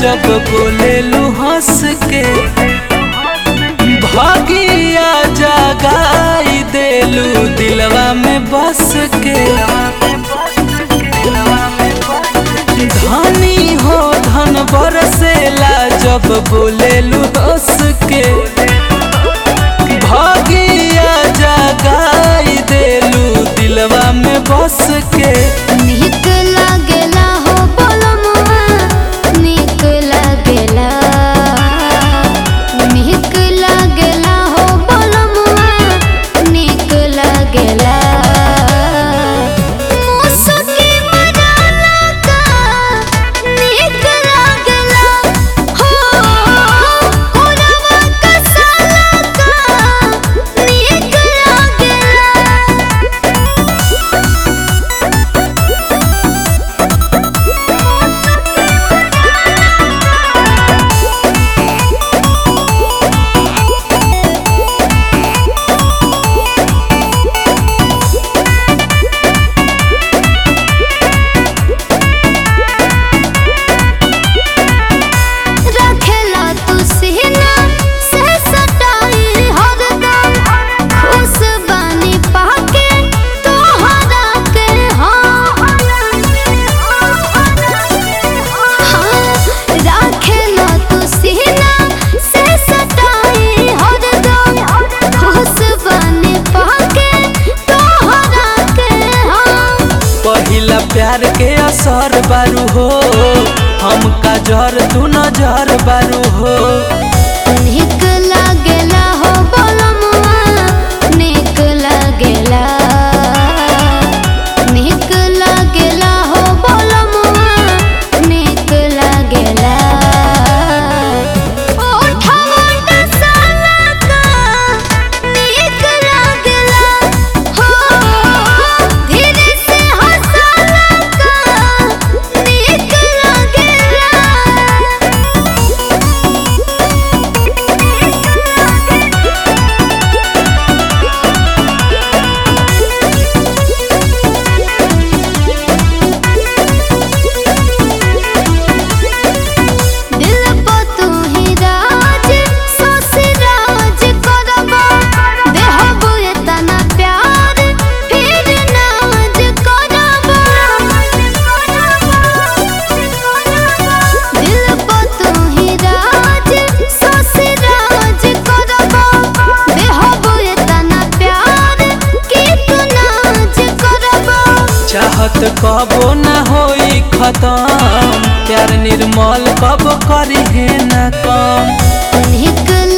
जब बोलेलू हंस के भागिया जगाई देलू दिलवा में बस के धनी हो धन बरसेला जब बोलेलू हंस के भागिया जगाई देलू दिलवा में बस के नीक लागेला हो बोलमुआ नीक लागेला नीक लागेला हो बोलमुआ नीक लागेला मुसकी मजाला का नीक लागेला हो कोरवा कसाला का नीक लागेला रखेला तू सीना से सटाई हरदम खुश बानी पाके तोहरा के हाँ रखेला तू सीना से सटाई हरदम खुश बानी पाके तोहरा के हाँ पहिला प्यार के असर बारू हो हमका जर तू नजर बारू हो नीक लागेला हो बोलमुआ नीक लागेला नीक लागेला हो बोलमुआ नीक लागेला ओठवा डसाला का नीक लागेला हो धीरे से हंसाला का नीक लागेला दिल पे तू ही राज सोसी राज करबा देहबू एतना प्यार फिर नाज करबा दिल पे तू ही राज सोसी राज करबा देहबू एतना प्यार कि तू नाज करबा चाहत कबो न होई खत्म प्यार निर्मल कब करी है न कम नीक